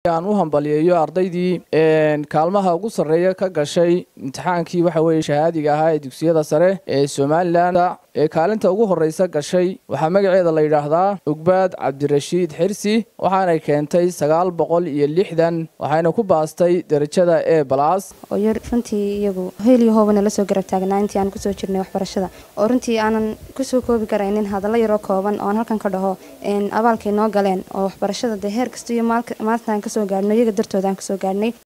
aan u hambaliyeeyo ardaydii kaalmaha ugu sarreeya ka gashay imtixaankii waxa weeye shahaadiga ahaa ee dugsiyada sare ee somalilan ee kaalinta ugu horreysa gashay waxaa magaceeda la yidhaahdaa ugbaad cabdirashiid xirsi waxaanay keentay sagaal boqol iyo lixdan waxayna ku baastay derajada e balas oo yar runtii iyagu heliyo hoobana la soo garab taagnaa intii aan kusoo jirnay waxbarashada oo runtii aanan kusoo koobi karaynin hadallo yaroo kooban oo aan halkan ka dhaho abaalkay noo galeen oo waxbarashada dee heer kasta iyo maalintaan kasoo gaadhno iyaga dartooda aan kasoo gaadhnay